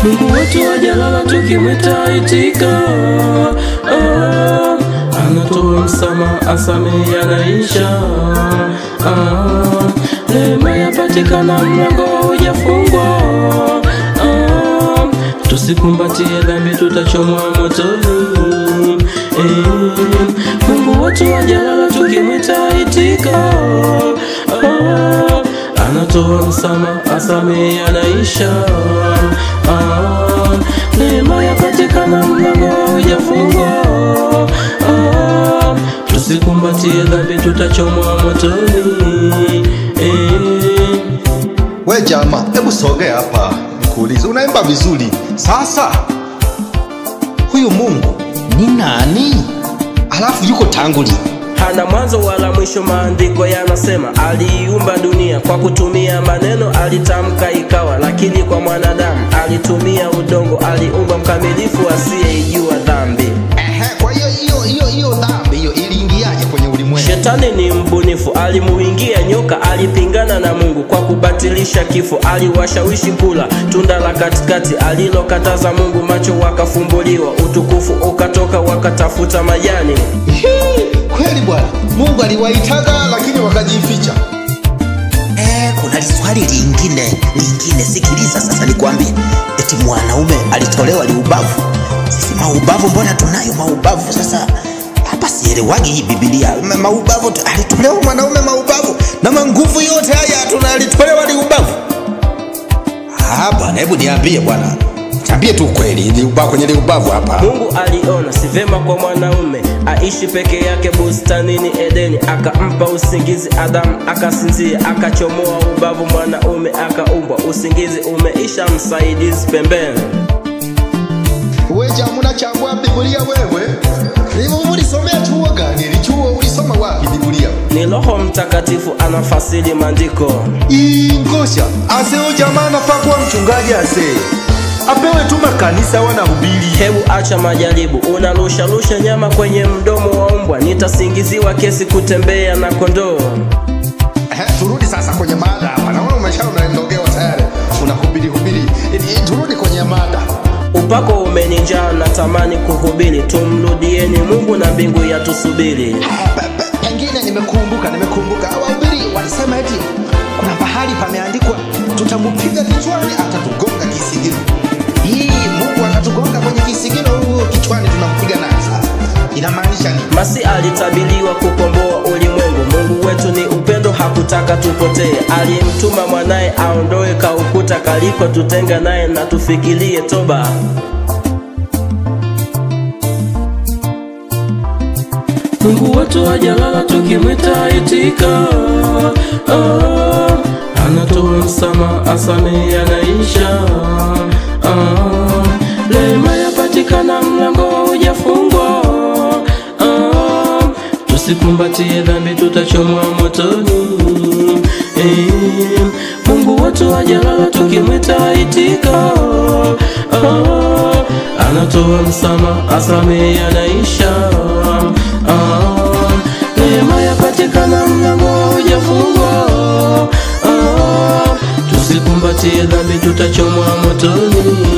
Mungu wetu hajalala tukimwita itika. Ah, anatoa msamaha, asamehe, anaisha. Ah, neema yapatikana, mlango haujafungwa. Ah, tusikumbatie dhambi, tutachomwa motoni. Eh, Mungu wetu hajalala tukimwita itika. Ah, anatoa msamaha, asamehe, anaisha. Ah, neema yapatikana, mlango haujafungwa. Ah, tusikumbatie dhambi, tutachomwa motoni. Eh, We jamaa, hebu sogea hapa nikuulize, unaimba vizuri. Sasa huyu Mungu ni nani? Alafu yuko tangu lini? hana mwanzo wala mwisho. Maandiko yanasema aliiumba dunia kwa kutumia maneno, alitamka ikawa. Lakini kwa mwanadamu alitumia udongo, aliumba mkamilifu asiyeijua dhambi. Ehe, kwa hiyo hiyo hiyo hiyo dhambi hiyo iliingiaje kwenye ulimwengu? Shetani ni mbunifu, alimuingia nyoka, alipingana na Mungu kwa kubatilisha kifo, aliwashawishi kula tunda la katikati alilokataza Mungu, macho wakafumbuliwa, utukufu ukatoka, wakatafuta majani. Hii, Kweli bwana, Mungu aliwaitaga lakini wakajificha. Eh, kuna swali lingine lingine, sikiliza sasa nikwambie. Eti mwanaume alitolewa liubavu. Sisi maubavu, mbona tunayo maubavu? Sasa hapa sielewagi hii Biblia. Ma- Maubavu tu- alitolewa mwanaume maubavu, na manguvu yote haya tuna alitolewa liubavu. Ah bwana, hebu niambie bwana, niambie tu kweli, liubavu kwenye liubavu hapa. Mungu aliona si vema kwa mwanaume aishi peke yake bustanini Edeni, akampa usingizi Adamu, akasinzia, akachomoa ubavu, mwanaume akaumbwa. Usingizi umeisha, msaidizi pembeni. We jamaa, unachambua Biblia wewe? Hivyo ulisomea chuo gani? Ni chuo ulisoma wapi Biblia? Ni Roho Mtakatifu anafasiri maandiko. ingosha ase huyu jamaa anafaa kuwa mchungaji ase apewe tu makanisa wanahubiri Hebu acha majaribu, unarusharusha nyama kwenye mdomo wa mbwa, nitasingiziwa kesi kutembea na kondoo. Ehe, turudi sasa kwenye mada hapa. Naona umesha unaendogewa tayari. Unahubiri hubiri. Eh, Turudi kwenye mada. Upako umenijaa, natamani kuhubiri, tumrudieni Mungu na mbingu yatusubiri. Pe- pe- Pengine nimekumbuka, nimekumbuka. Wahubiri walisema eti kuna pahali pameandikwa tutamupiga kichwani atatugonga kisigino. Hii Mungu atatugonga kwenye kisigino huo kichwani tunampiga naye sasa. Inamaanisha nini? Masi alitabiliwa kukomboa ulimwengu. Mungu wetu ni upendo, hakutaka tupotee. Alimtuma mwanaye aondoe kaukuta kaliko tutenga naye, na tufikirie toba. Mungu wetu hajalala, tukimwita itika. Ah, anatoa msamaha, asamehe, anaisha. Ah, rehema yapatikana, mlango haujafungwa. Ah, tusikumbatie dhambi, tutachomwa motoni. Eh, Mungu wetu hajalala, tukimwita itika. Ah, anatoa msamaha, asamehe, anaisha. Ah, neema yapatikana, mlango haujafungwa. Ah, tusikumbatie dhambi, tutachomwa motoni.